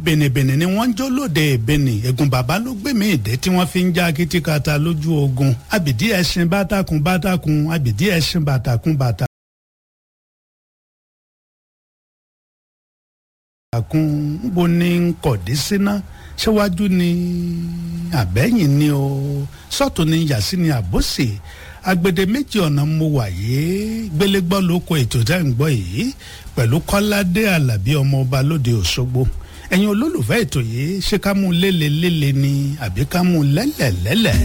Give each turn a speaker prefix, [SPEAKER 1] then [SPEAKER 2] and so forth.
[SPEAKER 1] bẹ̀nẹ̀bẹ̀nẹ̀ ni wọ́n ń jó lóde ìbẹ̀nì ẹ̀gùn bàbá ló gbé mi ìdẹ́ tí wọ́n fi ń já kìtìkàtà lójú ogun àbìdí ẹṣin bátakùn bátakùn àbìdí ẹṣin bàtàkùn bàtà. àkùn bó ní kọ̀dí síná ṣéwájú ni àbẹ́yìn ni o sọ́tún ni yàsí ni àbòsí agbede méjì ọ̀nà mo wà yìí gbélégbọ́ ló kọ ètò tẹ́ ń gbọ́ yìí pẹ̀lú kọ́ládé alábí ọmọọba lóde òṣogbo ẹ̀yin olólùfẹ́ ètò yìí ṣé ká mú lélelélele ni àbí ká mú lẹ́lẹ̀lẹ́lẹ̀.